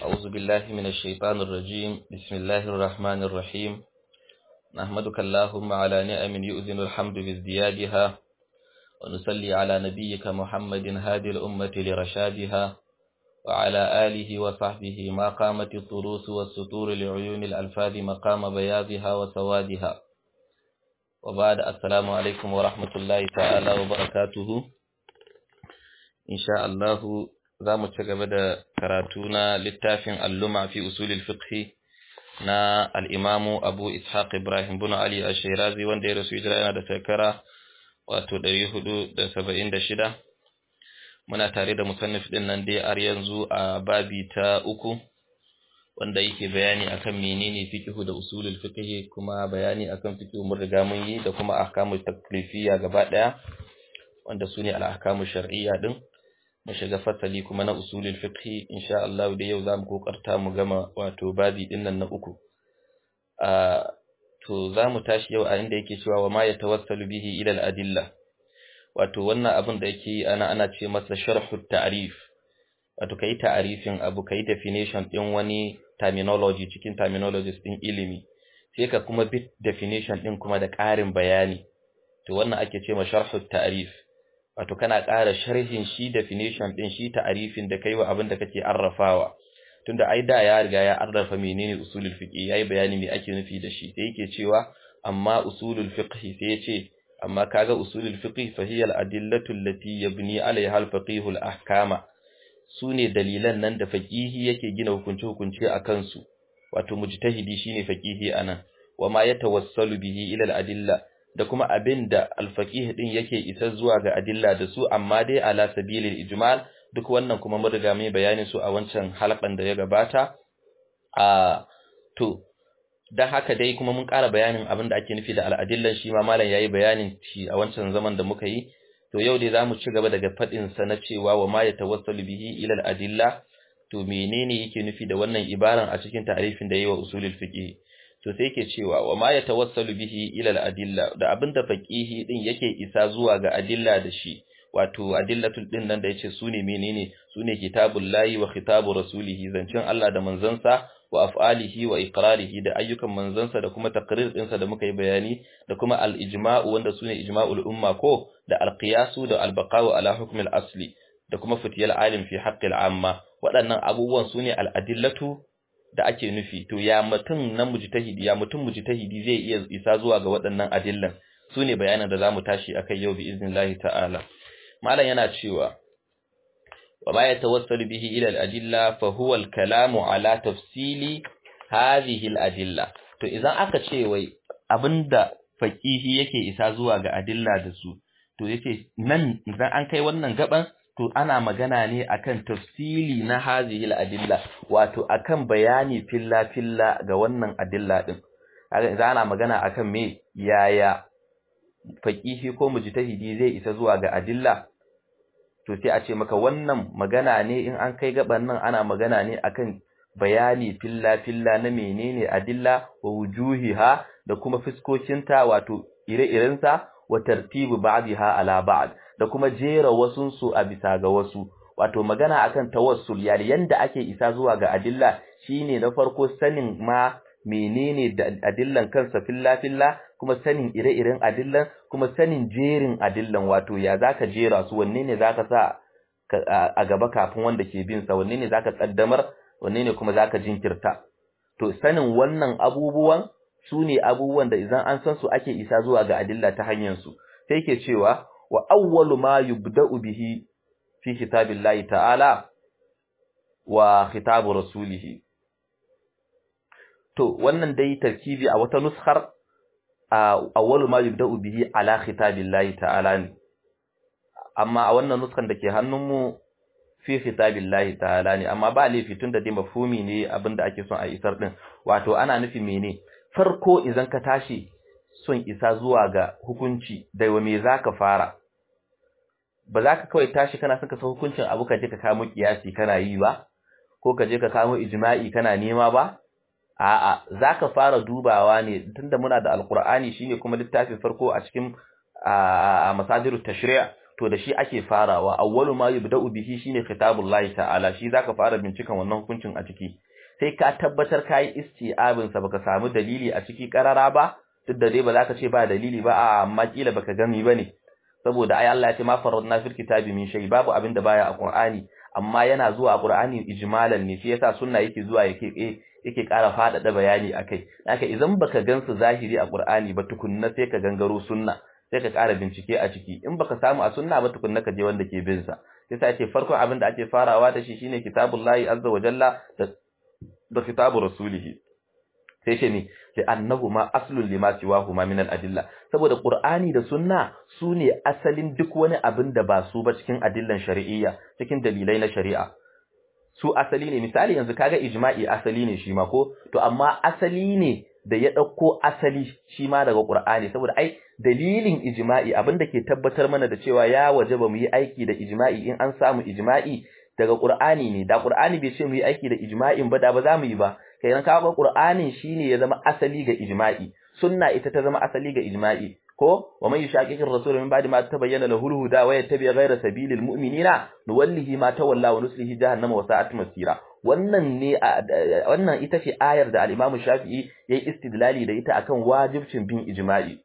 أعوذ بالله من الشيطان الرجيم بسم الله الرحمن الرحيم نحمدك اللهم على نعم يؤذن الحمد بازديادها ونصلي على نبيك محمد هادي الأمة لرشادها وعلى آله وصحبه ما قامت الطروس والسطور لعيون الألفاظ مقام بياضها وسوادها وبعد السلام عليكم ورحمة الله تعالى وبركاته إن شاء الله za mu ci gaba da karatu na littafin alluma fi usulil fiqhi na al'imamu abu ishaq ibrahim bin ali a shirazi wanda ya rasu hijira yana da shekara wato 476 muna tare da musannif din nan dai har yanzu a babi ta uku wanda yake bayani akan menene fiqhu da usulul fiqhi kuma bayani akan fiqhu mun riga mun yi da kuma ahkamut taklifiyya gaba daya wanda sune al-ahkamu shar'iyya din mu shiga fasali kuma na usulul fiqh insha Allah da yau zamu kokarta mu gama wato babi din nan na uku a to zamu tashi yau a inda yake cewa wa ma yatawassalu bihi ila al-adilla wato wannan abin da yake ana ana ce masa sharhu ta'rif wato kai ta'arifin abu kai definition din wani terminology cikin terminologies din ilimi sai ka kuma bit definition din kuma da ƙarin bayani to wannan ake ce ma sharhu ta'rif wato kana ƙara sharhin shi definition din shi ta'arifin da kai wa abin da kake arrafawa tunda ai da ya riga ya arrafa menene usulul fiqh yayi bayani me ake nufi da shi sai yake cewa amma usulul fiqh sai yace amma kaga usulul fiqh fa hiya al-adillatu allati yabni alaiha al-faqih al-ahkama sune dalilan nan da faqihi yake gina hukunci hukunci akan su wato mujtahidi shine faqihi anan wama yatawassalu bihi ila al-adilla da kuma abin da alfaƙih ɗin yake isa zuwa ga adilla da su amma dai ala sabilil ijmal duk wannan kuma mun riga mai bayani su a wancan halkan da ya gabata a to dan haka dai kuma mun ƙara bayanin abin da ake nufi da al'adillan shi ma malam yayi bayanin shi a wancan zaman da muka yi to yau dai zamu ci gaba daga fadin sa na cewa wa ma yatawassalu bihi ila al'adilla to menene yake nufi da wannan ibaran a cikin ta'arifin da yayi wa usulul fiqh to sai yake cewa wa ma yatawassalu bihi ila al-adilla da abinda faqihi din yake isa zuwa ga adilla da shi wato adillatul din nan da yace sune menene sune kitabullahi wa khitabu rasulihi zancin Allah da manzansa wa af'alihi wa iqrarihi da ayyukan manzansa da kuma taqrir dinsa da muka yi bayani da kuma al-ijma'u wanda sune ijma'ul umma ko da al-qiyasu da al-baqa'u ala hukm al-asli da kuma fitiyal alim fi haqqi al-amma waɗannan abubuwan sune al-adillatu da ake nufi to ya mutum na mujtahidi ya mutum mujtahidi zai iya isa zuwa ga waɗannan adillan sune bayanan da zamu tashi akai yau bi iznillahi ta'ala malam yana cewa wa ma yatawassalu bihi ila al-adilla fa huwa al-kalamu ala tafsili hadhihi al-adilla to idan aka ce wai abinda faqihi yake isa zuwa ga adilla da su to yace nan idan an kai wannan gaban to ana magana ne akan tafsili na hazihil adilla wato akan bayani filla filla ga wannan adilla din kaga ana magana akan me yaya faqihi ko mujtahidi zai isa zuwa ga adilla to sai a ce maka wannan magana ne in an kai gaban nan ana magana ne akan bayani filla filla na menene adilla wa wujuhiha da kuma fiskokinta wato ire-irensa wa tartibu ba'dha ala ba'd da kuma jera wasunsu a bisa ga wasu wato magana akan tawassul yani yanda ake isa zuwa ga adilla shine na farko sanin ma menene da adillan kansa filla filla kuma sanin ire-iren adillan kuma sanin jerin adillan wato ya zaka jera su wanne ne zaka sa a gaba kafin wanda ke bin sa wanne ne zaka kaddamar wanne ne kuma zaka jinkirta to sanin wannan abubuwan su ne abubuwan da idan an san su ake isa zuwa ga adilla ta hanyar su sai ke cewa wa awwalu ma yubda'u bihi fi kitabillahi ta'ala wa khitabu rasulihi to wannan dai tarkibi a wata nuskhar awwalu ma yubda'u bihi ala khitabillahi ta'ala ne amma a wannan nuskhan dake hannunmu fi khitabillahi ta'ala ne amma ba laifi tun da dai mafhumi ne abinda ake son a isar din wato ana nufi mene farko idan ka tashi son isa zuwa ga hukunci da wa me zaka fara ba za ka kawai tashi kana son ka san hukuncin abu ka je ka kamo kiyasi kana yi ba ko ka je ka kamo ijma'i kana nema ba a'a zaka fara dubawa ne tunda muna da alqur'ani shine kuma littafin farko a cikin a masadirut tashri' to da shi ake farawa awwalu ma yubda'u bihi shine kitabullahi ta'ala shi zaka fara bincikan wannan hukuncin a ciki sai ka tabbatar kai isti'abin sa baka samu dalili a ciki karara ba duk da dai ba zaka ce ba dalili ba a amma kila baka gani bane saboda ai Allah ya ce ma faradna fil kitabi min shay babu abin da baya a Qur'ani amma yana zuwa a Qur'ani ijmalan ne shi yasa sunna yake zuwa yake yake ƙara faɗaɗa bayani akai haka idan baka gansu zahiri a Qur'ani ba tukunna sai ka gangaro sunna sai ka ƙara bincike a ciki in baka samu a sunna ba tukunna ka je wanda ke bin sa yasa yake farkon abin da ake farawa da shi shine kitabullahi azza wa jalla da da kitabu rasulihi sai ce ne li'annahuma aslun lima siwahuma min al-adilla saboda qur'ani da sunna sune asalin duk wani abin da ba su ba cikin adillan shari'iyya cikin dalilai na shari'a su asali ne misali yanzu kaga ijma'i asali ne shi ma ko to amma asali ne da ya dauko asali shi ma daga qur'ani saboda ai dalilin ijma'i abin da ke tabbatar mana da cewa ya wajaba mu yi aiki da ijma'i in an samu ijma'i daga qur'ani ne da qur'ani bai ce mu yi aiki da ijma'in ba da ba za mu yi ba kenan kaga qur'anin shine ya zama asali ga ijma'i sunna ita ta zama asali ga ijma'i ko wa man yushaqiqir rasul min ba'di ma tabayyana lahu al-huda wa yattabi' ghayra sabilil mu'minina nuwallihi ma tawalla wa nuslihi jahannama wa sa'at masira wannan ne wannan ita ce ayar da al-Imam Shafi'i yayi istidlali da ita akan wajibcin bin ijma'i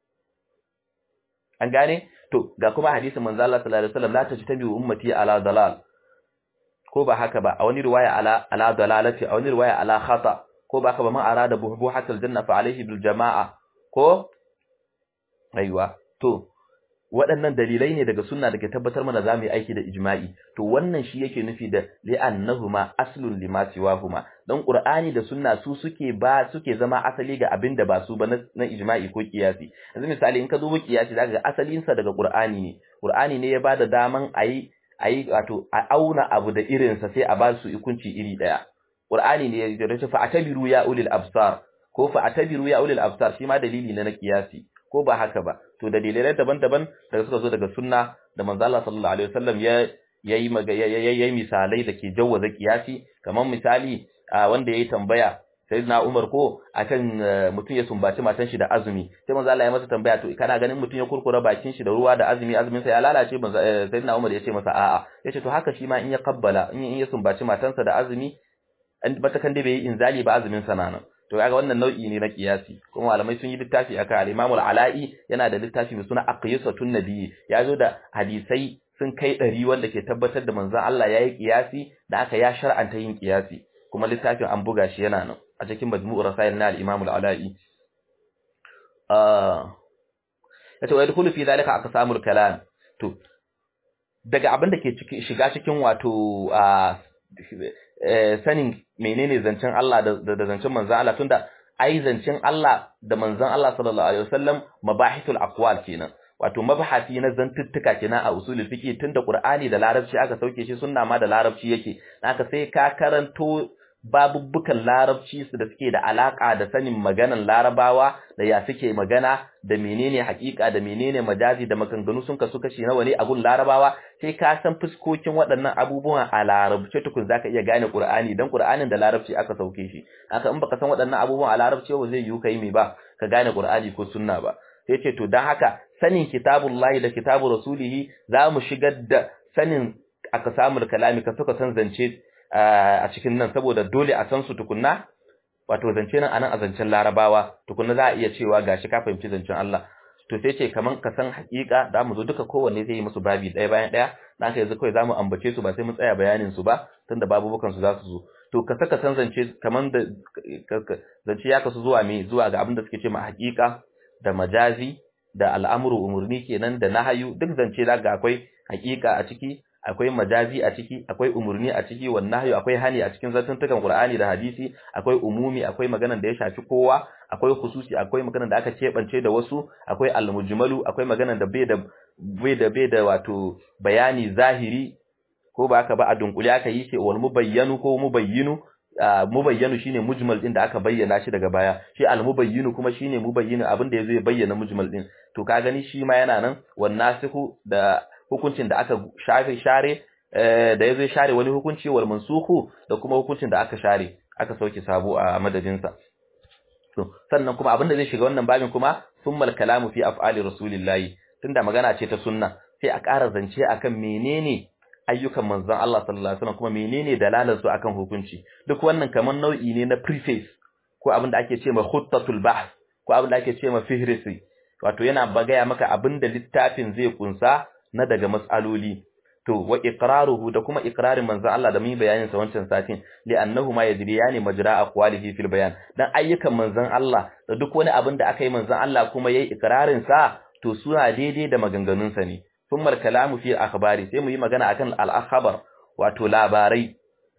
an gane to ga kuma hadisin manzo Allah sallallahu alaihi wasallam la tajtabi ummati ala dalal ko ba haka ba a wani riwaya ala ala dalalati a wani riwaya ala khata ko ba haka ba man arada buhatul janna fa alaihi bil jamaa ko aiwa to waɗannan dalilai ne daga sunna da ke tabbatar mana zamu yi aiki da ijma'i to wannan shi yake nufi da li'annahuma aslun lima siwahuma dan qur'ani da sunna su suke ba suke zama asali ga abin da ba su ba na ijma'i ko kiyasi yanzu misali in ka duba kiyasi zaka ga asalin sa daga qur'ani ne qur'ani ne ya bada daman ayi ayi wato a auna abu da irin sa sai a ba su hukunci iri daya qur'ani ne ya ce fa atabiru ya ulil absar ko fa atabiru ya ulil absar shi ma dalili ne na kiyasi ko ba haka ba to dalilai daban-daban da suka zo daga sunna da manzo Allah sallallahu alaihi wasallam ya yayi yayi misalai da ke jawwaza kiyasi kamar misali wanda yayi tambaya sayyidina Umar ko akan mutum ya sumbaci matan shi da azumi sai manzo Allah ya masa tambaya to kana ganin mutum ya kurkura bakin shi da ruwa da azumi azumin sa ya lalace manzo sayyidina Umar ya ce masa a'a yace to haka shi ma in ya kabbala in ya sumbaci matansa da azumi an bata kan dai bai yi inzali ba azumin sa nan to kaga wannan nau'i ne na kiyasi kuma malamai sun yi littafi akan al-Imam al-Ala'i yana da littafi mai suna Aqyasatun Nabi ya zo da hadisai sun kai ɗari wanda ke tabbatar da manzon Allah yayi kiyasi da aka ya shar'anta yin kiyasi kuma littafin an buga shi yana nan a cikin majmu'ur rasail na al-Imam al-Ala'i ah yace wa yadkhulu fi dhalika aqsamul kalam to daga abin da ke shiga cikin wato sanin menene zancen Allah da zancen manzon Allah tunda ai zancen Allah da manzon Allah sallallahu alaihi wasallam mabahithul aqwal kenan wato mabahati na zantuttuka kenan a usulul fiqh tunda Qur'ani da Larabci aka sauke shi sunna ma da Larabci yake haka sai ka karanto babubbukan larabci su da suke da alaka da sanin maganan larabawa da ya suke magana da menene hakika da menene majazi da maganganu sun kasu kashi nawa ne a gun larabawa sai ka san fuskokin waɗannan abubuwan a larabci tukun zaka iya gane qur'ani dan qur'anin da larabci aka sauke shi haka in baka san waɗannan abubuwan a larabci ba zai yiwu kai me ba ka gane qur'ani ko sunna ba sai ce to dan haka sanin kitabullahi da kitabu rasulihi za mu shigar da sanin aka samu kalami ka suka san zance a cikin nan saboda dole a san su tukunna wato zance nan anan a zancen larabawa tukunna za a iya cewa gashi ka fahimci zancen Allah to sai ce kaman ka san hakika da mu zo duka kowanne zai yi musu babi ɗaya bayan ɗaya dan haka yanzu kawai zamu ambace su ba sai mun tsaya bayanin su ba tunda babubukan su za su zo to ka saka san zance kaman da zance ya kasu zuwa me zuwa ga abin da suke ce ma hakika da majazi da al'amuru umurni kenan da nahayu duk zance da ga akwai hakika a ciki akwai majazi a ciki akwai umurni a ciki wan nahyu akwai hani a cikin zantuntukan Qur'ani da hadisi akwai umumi akwai maganar da ya shafi kowa akwai khususi akwai maganar da aka kebance da wasu akwai al-mujmalu akwai maganar da bai da bai da bai da wato bayani zahiri ko ba haka ba a dunkule aka yi ce wal mubayyanu ko mubayyinu mubayyanu shine mujmal din da aka bayyana shi daga baya shi al-mubayyinu kuma shine mubayyinu abin da yazo ya bayyana mujmal din to ka gani shi ma yana nan wan nasihu da hukuncin da aka shafe share da yazo share wani hukunci wal mansukhu da kuma hukuncin da aka share aka sauke sabo a madadin sa to sannan kuma abin da zai shiga wannan babin kuma summal kalamu fi af'ali rasulillahi tunda magana ce ta sunna sai a ƙara zance akan menene ayyukan manzon Allah sallallahu alaihi wasallam kuma menene dalalar su akan hukunci duk wannan kaman nau'i ne na preface ko abin da ake cewa khuttatul bahth ko abin da ake cewa fihrisi wato yana bagaya maka abin da littafin zai kunsa na daga mas'aloli to wa iqraruhu da kuma iqrarin manzon Allah da mun bayanin sa wancan satin li annahu ma yajriyani majra aqwalihi fil bayan dan ayyukan manzon Allah da duk wani abin da aka yi manzon Allah kuma yayi iqrarin sa to suna daidai da maganganun sa ne thumma kalamu fi akhbari sai mu yi magana akan al akhbar wato labarai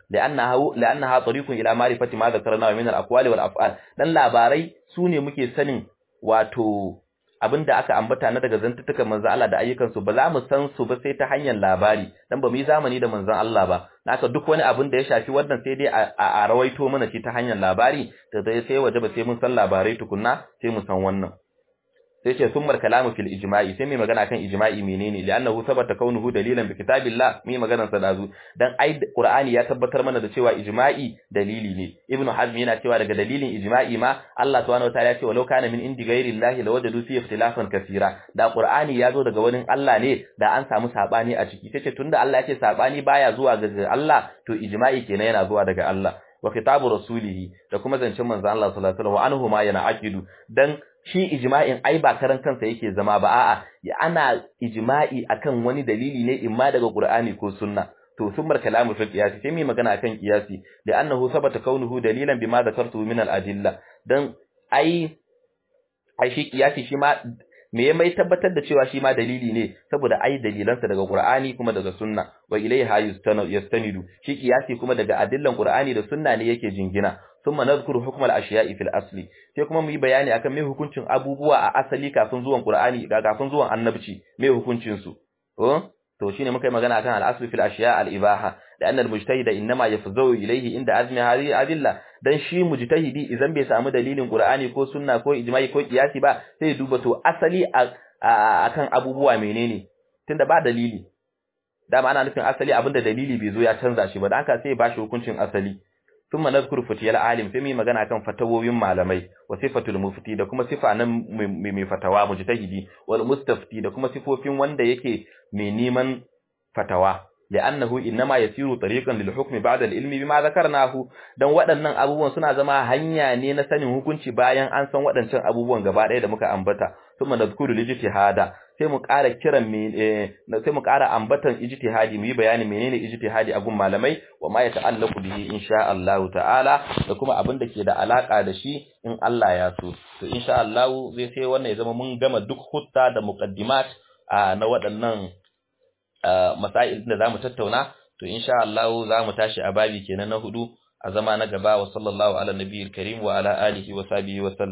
لأنها لأنها طريق إلى معرفة ما ذكرناه من الأقوال والأفعال dan labarai sune muke sanin wato abinda aka ambata na daga zantutukan manzon Allah da ayyukan su ba za mu san su ba sai ta hanyar labari dan ba mu yi zamani da manzon Allah ba naka duk wani abin da ya shafi wannan sai dai a rawaito mana shi ta hanyar labari da zai sai waje ba sai mun san labarai tukunna sai mu san wannan sai ce summar kalamu fil ijma'i sai mai magana kan ijma'i menene li'annahu sabata kaunuhu dalilan bi kitabillah mai maganar sa dazu dan ai qur'ani ya tabbatar mana da cewa ijma'i dalili ne ibnu hazm yana cewa daga dalilin ijma'i ma Allah subhanahu wataala ya ce walau kana min indi ghairillahi lawajadu fi ikhtilafan kaseera da qur'ani ya zo daga wani Allah ne da an samu sabani a ciki tace tunda Allah ya ce sabani baya zuwa ga Allah to ijma'i kenan yana zuwa daga Allah wa kitabu rasulihi da kuma zancen manzon Allah sallallahu alaihi wasallam wa anhu ma yana aqidu dan shi ijma'in ai ba karan kansa yake zama ba a'a ana ijma'i akan wani dalili ne imma daga Qur'ani ko sunna to sumar kalamu fil qiyas sai mu magana akan qiyasi da annahu sabata kaunuhu dalilan bima zakartu min al adilla dan ai ai shi qiyasi shi ma me ya mai tabbatar da cewa shi ma dalili ne saboda ai dalilansa daga Qur'ani kuma daga sunna wa ilayha yastanidu shi qiyasi kuma daga adillan Qur'ani da sunna ne yake jingina thumma nadhkuru hukm al-ashiya'i fil asli sai kuma mu yi bayani akan me hukuncin abubuwa a asali kafin zuwan Qur'ani kafin zuwan annabci me hukuncin su to shine muka yi magana akan al-asli fil ashiya' al-ibaha da annal mujtahida inma yafzawu ilayhi inda azmi hadhihi adilla dan shi mujtahidi idan bai samu dalilin Qur'ani ko sunna ko ijma'i ko qiyasi ba sai duba to asali akan abubuwa menene tunda ba dalili dama ana nufin asali abinda dalili bai zo ya canza shi ba dan haka sai ba shi hukuncin asali thumma nadhkuru fatiyal alim sai mu magana kan fatawowin malamai wa sifatul mufti da kuma sifa nan mai fatawa mujtahidi wal mustafti da kuma sifofin wanda yake mai neman fatawa li'annahu innama yasiru tariqan lil hukmi ba'da al ilmi bima zakarnahu dan waɗannan abubuwan suna zama hanya ne na sanin hukunci bayan an san waɗancan abubuwan gaba ɗaya da muka ambata thumma nadhkuru lijtihada sai mu ƙara kiran sai mu ƙara ambatan ijtihadi mu yi bayani menene ijtihadi a gun malamai wa ma yata'allaqu bihi insha Allah ta'ala da kuma abin da ke da alaka da shi in Allah ya so to insha Allah zai sai wannan ya zama mun gama duk hutta da muqaddimat na waɗannan masail da zamu tattauna to insha Allah zamu tashi a babi kenan na hudu a zama na gaba wa sallallahu ala nabiyil karim wa ala alihi wa sahbihi wa sallam